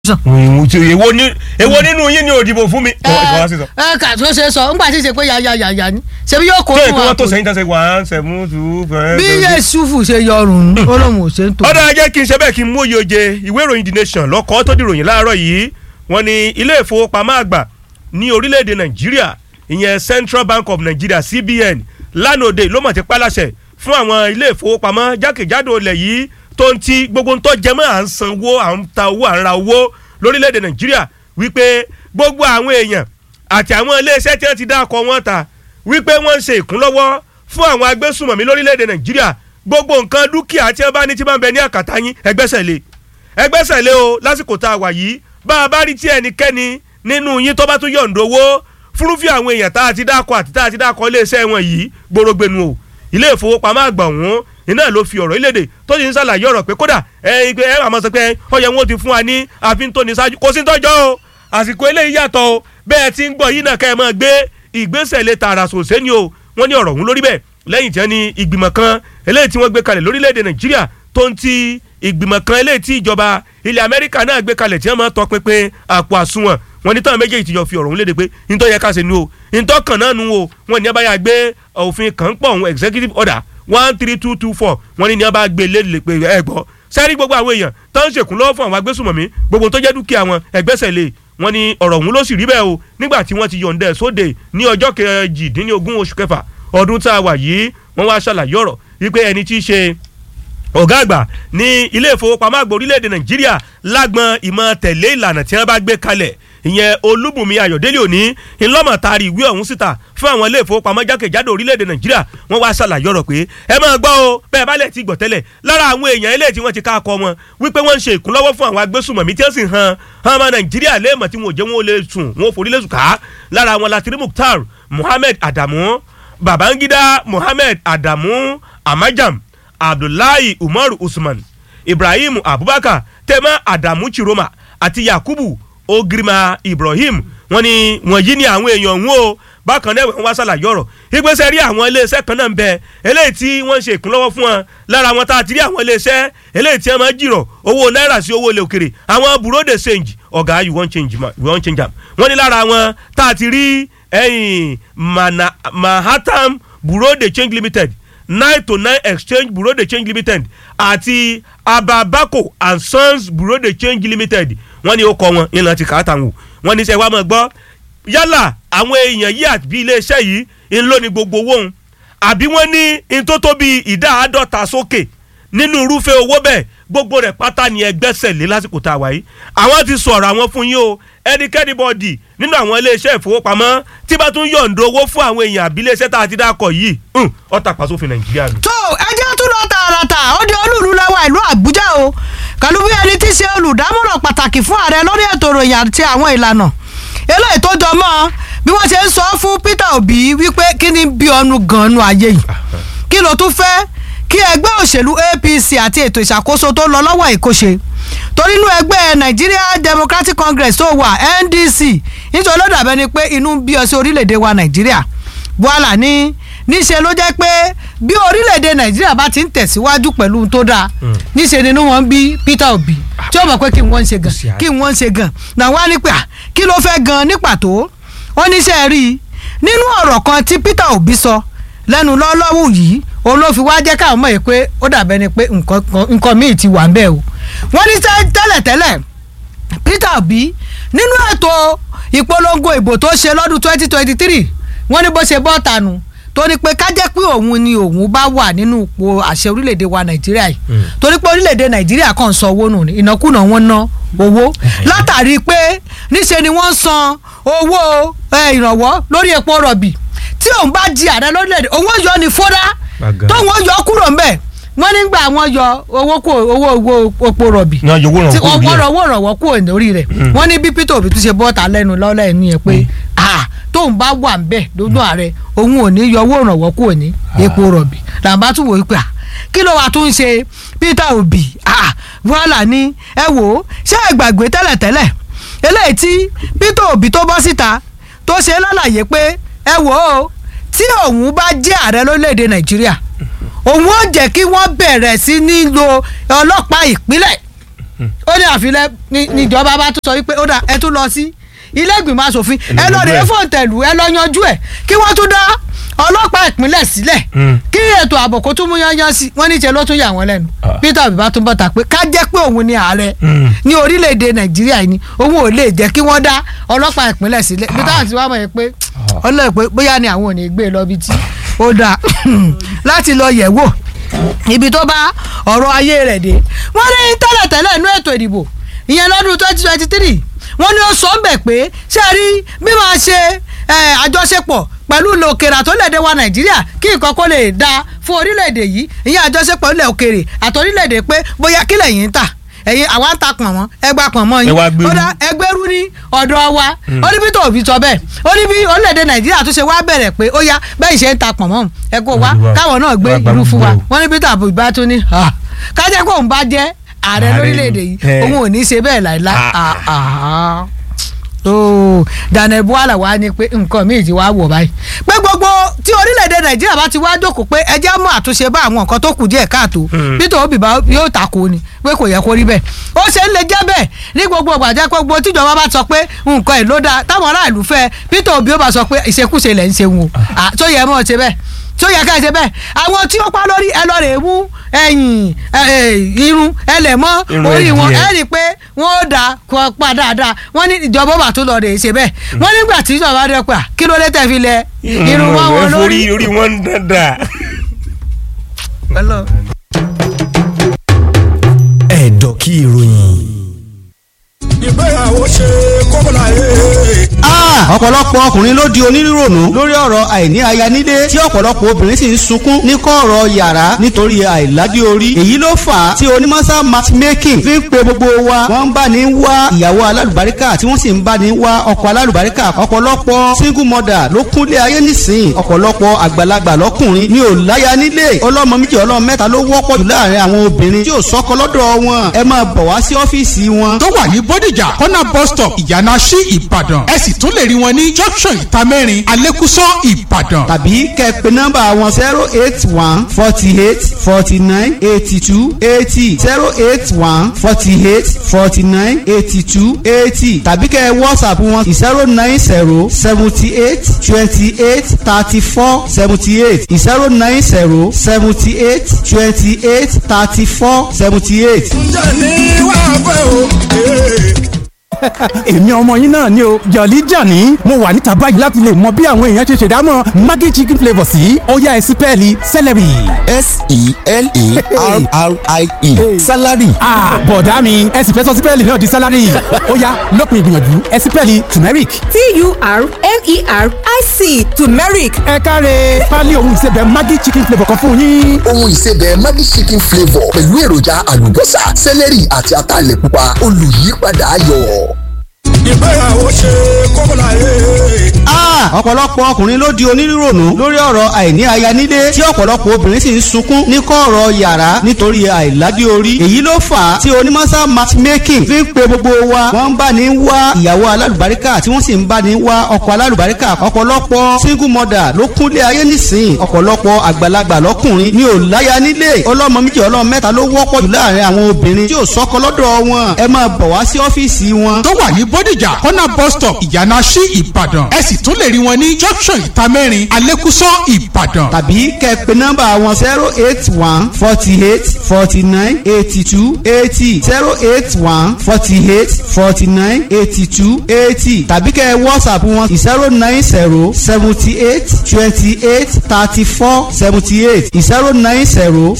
èwo ní èwo nínú yín ni òdìbò fún mi. ẹ ẹ kà tó ṣe sọ ńgbà tí ì ṣe pé yàyàyàyà ni ṣebí yóò kó tó fún èkó wa wọn tó sẹ́yìn tán ṣe one seven two five. bí Yẹ́sùfù ṣe yọrùn ó lóun ò ṣe ń tò. ọ̀dà jẹ́ kí n ṣe bẹ́ẹ̀ kí n mú oyè oje ìwé ìròyìn the nation lọ́kọ́ tó dìròyìn láàárọ̀ yìí wọ́n ní ilé ìfowópamọ́ àgbà ní orílẹ̀-èdè nàìjíríà ìyẹn central bank of nigeria cbn lánàá òde ló mọ̀ ti pálàṣẹ fún àwọn ilé ìfowópamọ́ jákèjádò ilẹ̀ yìí tó ń ti gbogbo ń tó jẹmọ́ à ń sanwó à ń ta owó à ń ra owó lórílẹ̀-èdè nàìjíríà wípé gbogbo àwọn èèyàn àti àwọn iléeṣẹ́ tí wọ́n ti dá ọkọ̀ wọn ta wípé wọ́n ń ṣe ìkúnlọ́wọ́ fún àwọn agbésùmọ̀mí lórílẹ̀‐èdè nàìjíríà gbogbo nǹkan dúkìá tí wọ́n bá ní tí wọ́n bẹ ní àkàtà yín ẹgbẹ́sẹ̀ lé ẹgbẹ́sẹ̀ lé o lásìkò tá a wà yìí bá a bá rí tí ẹnikẹ́ni nínú yín tó bá tún yọ̀ǹda owó fúrúfì àwọn èèyàn tá a ti dákọ̀ àti tá a ti dákọ̀ iléeṣẹ́ wọn yìí gbòrògbènù o ilé ìfowópamọ́ àgbà ọ̀hún iná ló fi ọ̀rọ̀ ìlédè tó ti ń ṣàlàyé ọ̀rọ̀ pé kódà ẹ ẹ àmọ́ sọ pé ọyẹ wọn ti fún wa ní àfin tó ní ṣáájú kò sí tọ́jọ́ o àsìkò eléyìí yàtọ̀ o bẹ́ẹ̀ ti ń gbọ́ yìí náà kẹ́ ẹ máa gbé ìgbésẹ̀ lé tààrà sòsé ni o wọ́n ní ọ̀rọ̀ ọ̀hún lórí bẹ́ẹ̀ lẹ́yìn tí wọ́n ní ìgbìmọ̀ kan eléyìí tí wọ́n gbé kalẹ̀ lórílẹ̀‐èdè nàìjíríà tó ń ti ìgbìmọ̀ kan eléyìí tí ìjọba ilẹ̀ amẹ́ríkà náà gbé kalẹ̀ tí wọ́n máa tọ́ pinpin àpò àsùnwọ̀n wọn ní táwọn méjèèjì ti jọ fi ọ̀rọ̀ ọ̀hún léde pé ntọ́ yẹ ká ṣe nu o ntọ́ kan náà nu o wọn ní abáyá gbé òfin kan pọ̀ ọ̀hún executive order one three two two four wọn ní ní abá gbé léde pé ẹ gbọ́ sẹ́rí gbogbo àwọn èèyàn tó ń ṣèkún lọ́wọ́ fún àwọn agbésùmọ̀mí gbogbo tó jẹ́ dúkìá wọn ẹgbẹ́sẹ̀ lé wọn ní ọ̀rọ̀ ọ̀hún ló sì rí bẹ́ẹ̀ o nígbà tí wọ́n ti yọ̀ǹda ẹ̀ sóde ní ọjọ́ kejìdínlógún oṣù kẹfà ọdún tá a wà yìí wọ́n wá ṣàlàyé ọ̀rọ̀ wípé ẹni tí í ṣe ọ̀gá àgbà ní ilé ìfowópamọ́ àgbà orílẹ̀-èdè nàìjíríà lágbọn ìmọ̀ tẹ̀lé ìlànà tí wọ́n bá gbé kalẹ̀ ìyẹn olúbùnmi ayọ̀délé òní ńlọ́mọ̀ taari ìwé ọ̀hún síta fún àwọn ilé ìfowópamọ́ jákèjádò orílẹ̀-èdè nàìjíríà wọ́n wá ṣàlàyé ọ̀rọ̀ pé ẹ máa gbọ́ o bẹ́ẹ̀ bá lẹ̀ ti gbọ̀ tẹ́lẹ̀ lára àwọn èèyàn eléyìí tí wọ́n ti ká akọ wọn wípé wọ́n ń ṣe ìkúnlọ́wọ́ fún àwọn agbésùmọ̀mí tí wọ́n sì han han ọmọ nàìjíríà léèmọ̀ tí wọn ò jẹ́ wọn ò lè sùn wọn ò forí lè sùn ká lára àwọn latiri mukhtar muhammed adamu babangida muhammed adamu amajam abdullahi umaru usman ibrahim abubakar tema adamu chiroma àti yakubu ogirima ibrahim wọ́n ní wọ̀nyí ni àwọn èèyàn wọn o bákan náà wọ́n wá ṣàlàyé ọ̀rọ̀ ìgbésẹ̀ rí àwọn iléeṣẹ́ kan náà ń bẹ eléyìí tí wọ́n ń ṣe ìkúnlọ́wọ́ fún wọn lára wọn tá a ti rí àwọn iléeṣẹ́ eléyìí tí wọ́n máa ń jìrọ̀ owó náírà sí owó ilẹ̀ òkèrè àwọn bureau de change ọ̀gá you wan change ma you wan change am wọ́n ní lára wọn tá a ti rí ẹ̀yìn manhattan bureau de change limited nine to nine exchange bureau de change limited àti ababako and sons bureau de change limited wọ́n ní ó kọ wọn ìlànà ti kàá tàwọn wọ́n ní sẹ́ wàá mọ̀ gbọ́ yálà àwọn èèyàn yìí àbí iléeṣẹ́ yìí ń lò ní gbogbo owó òun àbí wọ́n ní n tó tó bí ìdá àádọ́ta sókè nínú irúfẹ́ owó bẹ́ẹ̀ gbogbo rẹ̀ pátá ni ẹgbẹ́sẹ̀ lé lásìkò tá a wà yìí àwọn ti sọ̀rọ̀ àwọn fún yín o ẹnikẹ́ni bọ́ọ̀dì nínú àwọn iléeṣẹ́ ìfowópamọ́ tí bá tún yọ̀ǹda owó fún àwọn èèyàn àbí iléeṣẹ́ tá a ti dákọ̀ yìí ọ̀tà pàṣófin nàìjíríà nù. tó ẹjẹ́ tún lọ tààràtà ó di olúùlú lẹ́wà ìlú àbújá o pẹ̀lú bí ẹni tí í ṣe olùdámọ̀ràn pàtàkì fún ààrẹ lórí ètò ìròyìn àti àwọn ìlànà eléyìí tó jọ mọ́ bí wọ́n ṣe ń sọ fún peter obi wípé kí ni bí ọnu gan-an ayé yìí kí ló tún fẹ́ kí ẹgbẹ́ òṣèlú apc àti ètò ìṣàkóso tó lọ lọ́wọ́ ìkóṣe torí inú ẹgbẹ́ nigeria democratic congress tó wà ndc nítorí ló dàbẹ́ ni pé inú ń bí ọ sí orílẹ̀-èdè wa nàìjíríà buhala ní níṣẹ́ ló jẹ́ pé bí orílẹ̀-èdè nàìjíríà bá ti ń tẹ̀síwájú pẹ̀lú ohun tó dáa níṣẹ́ nínú wọn bí peter obi tí ó mọ̀ pé kí wọ́n ń ṣe gan kí wọ́n ń ṣe gan náà wá ní pé kí ló fẹ́ gan ní pàtó wọ́n níṣẹ́ rí i nínú ọ̀rọ̀ kan tí peter obi sọ lẹ́nu lọ́lọ́wọ́ yìí òun ló fi wá jẹ́ káwọn mọ̀ yìí pé ó dàbẹ́ ni pé nǹkan míì ti wà ń bẹ́ẹ̀ o wọ́n ní tẹ́lẹ̀tẹ́lẹ̀ peter obi nínú ètò ìpolongo ìbò tó ṣe lọ́dún twenty twenty three wọ́n ní bó ṣe bọ́ tanu torí pé ká jẹ́ pé òun ni òun bá wà nínú ipò àṣẹ orílẹ̀-èdè wa nàìjíríà yìí torí pé orílẹ̀-èdè nàìjíríà kàn ń san owó nù ní ìnákúnà wọn ná owó látàrí pé níṣe ni wọ́n ń san owó ìrànwọ́ lórí epo rọ̀bì tí òun bá di ààrẹ lórílẹ̀-èdè òun yọ ní fọ́dá tóun yọ kúrò ńbẹ̀ wọ́n nígbà wọ́n yọ owó kó owó owó epo rọ̀bì tí wọ́n owó ìrànwọ́ kúrò lórí rẹ̀ wọ́n ní bí peter obi tún ṣe bọ́ta lẹ́nu lọ́lẹ́ ẹ̀mí ẹ̀ pé tóun bá wà ń bẹ̀ lójú ààrẹ òun ò ní yọ owó ìrànwọ́ kúrò ní epo rọ̀bì làǹbá tún wò ó pé kí ló wàá tún ṣe peter obi wàhálà ní ẹ wò ó ṣé ẹ gbàgbé tẹ́lẹ̀tẹ́lẹ̀ eléyìí tí peter obi tó bọ́ síta tó ṣe lálàyé pé ẹ wò ó tí òun bá jẹ́ ààrẹ lórílẹ̀‐èdè nàìjíríà òun ó jẹ́ kí wọ́n bẹ̀rẹ̀ sí ní lo ọlọ́pàá ìpínlẹ̀ ó ní àfilẹ́ ní- níjọba bá tún sọ wípé ó dà ẹ tún lọ sí ilé ìgbìmọ̀ asòfin ẹ lọ rèé fòǹtẹ̀lù ẹ lọ yanjú ẹ kí wọ́n tún dá ọlọ́pàá ìpínlẹ̀ sílẹ̀ Mm. kí ètò ààbò kó tún mú yányán sí wọ́n ní ṣe ló tún yà wọ́n lẹ́nu Ah. Peter Obi bá tún bọ́ta pé ká jẹ́ pé òun ni ààrẹ Mm. ní orílẹ̀-èdè Nàìjíríà yìí ni òun ò lè jẹ́ kí wọ́n dá ọlọ́pàá ìpínlẹ̀ sílẹ̀ Peter àti wàá mọ̀ yẹn pé ọlọ́ọ̀ pé bóyá ni àwọn ò ní gbé e lọ bí tí ó dáa láti lọ yẹ̀ wò ibi tó bá ọ̀rọ̀ ayé rẹ̀ dé wọ́n ní tẹ́lẹ̀tẹ́lẹ̀ inú ètò ìdìbò ìyẹn lọ́dún twenty twenty three wọ́n ní ó sọ ń bẹ̀ pé ṣé ẹ rí bí máa ṣe eh, àjọṣepọ̀ pẹ̀lú ilẹ̀ òkèrè àtọ́lẹ̀dẹ̀ wa nàìjíríà kí nǹkan kó lè da fún orílẹ̀-èdè yìí ìyẹn àjọṣepọ̀ ilẹ̀ òkèrè àtọ́lẹ̀dẹ̀ pé bóyá kílẹ̀ yìí ń tà ẹ̀yin àwa ń ta pọ̀nmọ́ ẹgbà pọ̀nmọ́ yín Ẹ wá gbérú. ó dá ẹgbẹ́rú ní ọ̀dọ̀ wa ó ní bí tó òbí sọ bẹ́ẹ̀ ó ní bí orílẹ̀-èdè nàìjíríà tó ṣe wá bẹ̀rẹ̀ pé ó yá bẹ́ẹ̀ ṣe ń ta pọ̀nmọ́ ẹ kó wá Olúwa. káwọn náà gbé Wá gba irú fún wa gbogbo. wọ́n ní peter abu ìbá tún ní "Ah, kájẹ́ kó òun bá jẹ́ ààrẹ Ààrẹ lórílẹ̀‐èdè ni. yìí Eh. òun ò ní í ṣe bẹ́ẹ̀ láìláì Ah. Ah, ah. ooo daniel buhala wá ní pé nǹkan míì ti wá wọ̀ báyìí pé gbogbo tí orílẹ̀‐èdè nàìjíríà bá ti wá jókòó pé ẹ jẹ́ mú àtúnṣe bá àwọn nǹkan tó kù díẹ̀ káàtó Hmm. peter obi bá yóò takò ni pé kò yẹ kó rí bẹ́ẹ̀ ó ṣe ń lè jẹ́ bẹ́ẹ̀ ní gbogbo ìgbàjẹ́ pé gbogbo tíjọba bá sọ pé nǹkan ẹ̀ ló dáa táwọn aráàlú fẹ́ peter obi ó bá sọ pé ìṣekúṣe lẹ̀ ń ṣe wọn o tó yẹ mọ́ ọ ṣe bẹ́ẹ̀ tó yẹ ká ẹ ṣe bẹ́ẹ̀ àwọn tí ó pa lórí ẹ lọ rè mú ẹ̀yìn ẹ, ẹ, irun ẹ lẹ̀ mọ́ Irun orí wọn ẹdìyẹ. ẹ rí i pé wọ́n ó dà kó pa dáadáa wọ́n ní ìjọba bá tó lọ rè é ṣe bẹ́ẹ̀ wọ́n nígbà tí ìjọba rẹ̀ pa kí ló dé tẹ̀ fi lẹ irun wọn wọn ẹ lórí. forí orí wọn ń dandan. ẹ̀dọ̀ kí ìròyìn. ìgbéyàwó ṣe kókòlà yé. Ah, ọ̀pọ̀lọpọ̀ ọkùnrin ló di onírònú lórí ọ̀rọ̀ àìní aya nílé tí ọ̀pọ̀lọpọ̀ obìnrin sì ń sunkún ní kọ̀rọ̀ yàrá nítorí àìládé orí èyí ló fà á tí onímọ̀sá matchmaking fi ń pe gbogbo wa wọ́n ń bá ní wá ìyàwó alálùbáríkà tí wọ́n sì ń bá ní wá ọkọ alálùbáríkà ọ̀pọ̀lọpọ̀ single mother ló kúnlé ayé nísìn ọ̀pọ̀lọpọ̀ àgbàlagbà lọ́kùnrin ní ò láya nílé ọlọ́mọ méjì ọlọ́mọ mẹ́ta ló wọ́pọ̀ jù láàrin àwọn obìnrin tí ò sọ́kọ lọ́dọ̀ wọn ẹ máa bọ̀ wá sí ọ́fíìsì wọn tó wà ní bódìjà kọ́nà bus stop ìyànà sí ìbàdàn ẹ sì tún lè rí wọn ní junction ìtamẹ́rin alẹ́kùsọ ìbàdàn. tàbí kẹ́ ẹ pè nọ́mbà wọn zero eight one forty eight forty nine eighty two eighty zero eight one forty eight forty nine eighty two eighty tàbí kẹ́ ẹ whatsapp wọn zero nine zero seventy eight twenty eight thirty four seventy eight zero nine zero seventy eight twenty eight thirty four seventy eight. ǹjẹ́ ní wàá fẹ́ o. ee. èmi ọmọ yín náà ni o jọ̀lí jàní mo wà níta báyìí láti lè mọ bí àwọn èèyàn ṣe ṣèdámọ̀ maggi chicken flavour sí ọ̀yá ẹ̀sìn pẹ́ẹ́lí celery. s-e-l-e-r-r-i-e salary Ah, bọ̀dá mi ẹ̀sìn fẹ́ sọ sí pẹ́ẹ́lí náà di salary ó yá lópin ìgbìyànjú ẹ̀sìn pẹ́ẹ́lí turmeric. t-u-r-m-e-r-i-c turmeric ẹ káre pálí ohun ìsebẹ̀ maggi chicken flavour kan fún yín. ohun ìsebẹ̀ Maggi chicken flavour pẹ̀lú èròjà àlùbọ́sà sẹ́lẹ̀rì àti ataalẹ̀ pupa olùyípadà ayọ̀. ìgbéyàwó ṣe kókòlà yé. Ah, ọ̀pọ̀lọpọ̀ ọkùnrin ló di onírònú lórí ọ̀rọ̀ àìní aya nílé tí ọ̀pọ̀lọpọ̀ obìnrin sì ń sunkún ní kọ̀rọ̀ yàrá nítorí àìládé orí èyí ló fà á tí onímọ̀sá matchmaking fi ń pe gbogbo wa wọ́n ń bá ní wá ìyàwó alálùbáríkà tí wọ́n sì ń bá ní wá ọkọ alálùbáríkà ọ̀pọ̀lọpọ̀ single mother ló kúnlé ayé nísìn ọ̀pọ̀lọpọ̀ àgbàlagbà lọ́kùnrin ní ò láya nílé ọlọ́mọ méjì ọlọ́mọ mẹ́ta ló wọ́pọ̀ jù láàrin àwọn obìnrin tí ò sọ́kọ lọ́dọ̀ wọn ẹ máa bọ̀ wá sí ọ́fíìsì wọn tó wà ní bódìjà kọ́nà bus stop ìyànà sí ìbàdàn ẹ sì tún lè rí wọn ní junction ìtamẹ́rin alẹ́kùsọ ìbàdàn. tàbí kẹ́ ẹ pè nọ́mbà wọn zero eight one forty eight forty nine eighty two eighty zero eight one forty eight forty nine eighty two eighty tàbí kẹ́ ẹ whatsapp wọn zero nine zero seventy eight twenty eight thirty four seventy eight zero nine zero